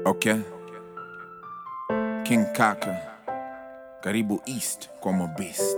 Okay. King Kaka, karibu East kwa mabist.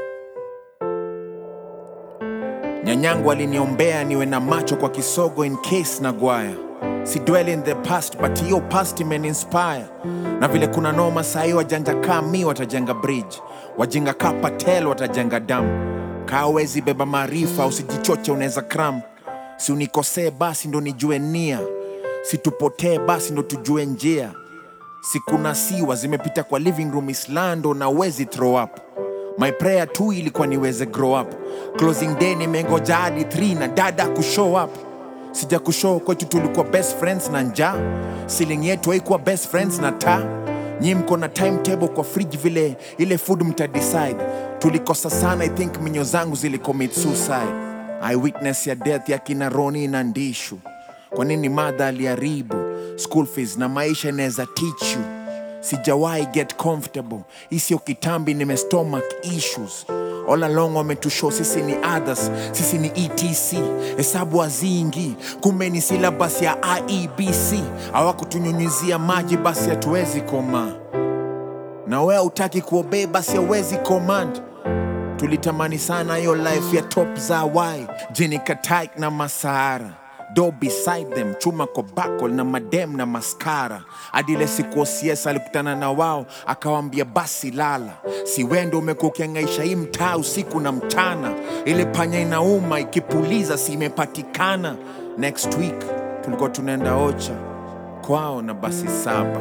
Nyanyangu aliniombea niwe na macho kwa kisogo in case nagwaya. Si dwell in the past but hiyo past imeninspire. Na vile kuna noma sahi wajanja kaa mi watajenga bridge, wajinga kaa Patel watajenga damu. Kaa wezi beba maarifa, usijichoche unaweza cram. Si unikosee basi ndo nijue nia, situpotee basi ndo tujue njia sikuna siwa zimepita kwa living room islando na wezi throw up my prayer tu ilikuwa niweze grow up closing day nimengoja hadi 3 na dada kushow up sija kushow kwetu tulikuwa best friends na njaa siling yetu haikuwa best friends na taa nyi mko na timetable kwa fridge vile ile food mtadecide tulikosa sana i think minyo zangu zilicommit suicide eyewitness ya death ya kina roni na ndishu kwa nini madha aliharibu school fees na maisha inaweza teach you sijawahi get comfortable isio kitambi nime stomach issues all along wametushow sisi ni others sisi ni etc hesabu haziingi kumbe ni syllabus ya iebc hawakutunyunyizia maji basi hatuwezi koma na wewe utaki kuobey basi hauwezi command tulitamani sana hiyo life ya top za wai jini kataik na masahara do beside them chuma kobakol na madem na maskara adile siku osies alikutana na wao akawambia basi lala si wendo umekuwa ukiangaisha hii mtaa usiku na mchana ile panya inauma ikipuliza si imepatikana next week tulikuwa tunaenda ocha kwao na basi saba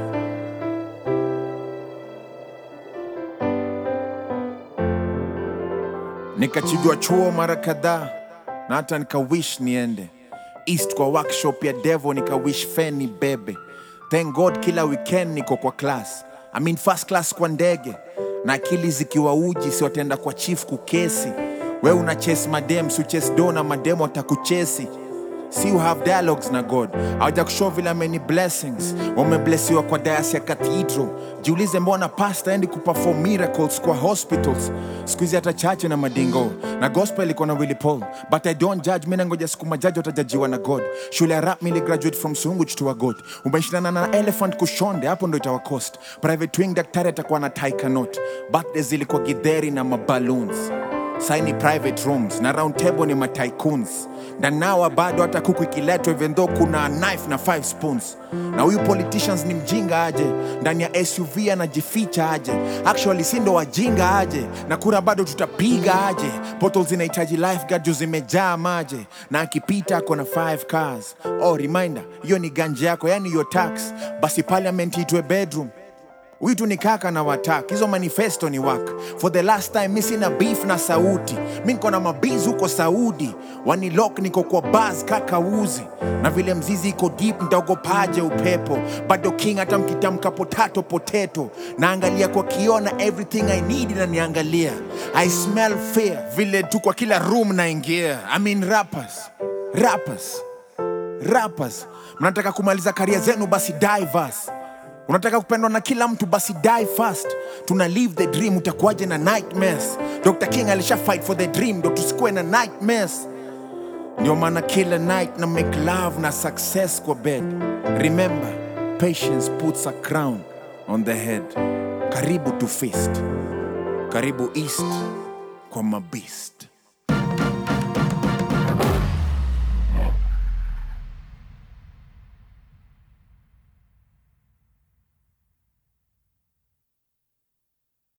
nikachigwa chuo mara kadhaa na hata nikawish niende east kwa workshop ya devo nikawish feni bebe thank god kila weekend niko kwa class I mean first class kwa ndege na akili zikiwa uji si wataenda kwa chief kukesi we una chase madem si chase do na madem watakuchesi si you have dialogues na god awaja kushow vile many blessings wameblesiwa kwa dayas ya cathedral jiulize mbona pasta endi kuperform miracles kwa hospitals skuhizi hata chache na madingo na gospel iko na willy paul but i don't judge mi nangoja siku majaji watajajiwa na god shule ya rap mili graduate from sungu chtua god umeshindana na elephant kushonde hapo ndo itawa cost private wing daktari atakuwa na taikanot birthday zilikuwa gidheri na maballoons saini private rooms na round table ni matycoons ndanawa bado hata kuku ikiletwa even though kuna knife na five spoons na huyu politicians ni mjinga aje ndani ya suv anajificha aje actually si ndo wajinga aje na kura bado tutapiga aje portals zinahitaji lifeguard juu zimejaa maje na akipita ako na five cars oh reminder hiyo ni ganje yako yani hiyo tax basi parliament itwe bedroom huyu tu ni kaka na watak hizo manifesto ni wak for the last time mi sina beef na sauti mi niko na mabiz huko saudi wanilok niko kwa bas kaka uzi na vile mzizi iko deep ntaogopaje upepo bado king hata mkitamka potato potato naangalia kwa kiona everything i need inaniangalia i smell fear vile tu kwa kila room naingia i mean rappers rappers rappers mnataka kumaliza karia zenu basi divers unataka kupendwa na kila mtu basi die fast tuna live the dream utakuwaje na nightmares dr king alisha fight for the dream ndo tusikuwe na nightmares ndio maana kila night na make love na success kwa bed remember patience puts a crown on the head karibu to feast karibu east kwa mabist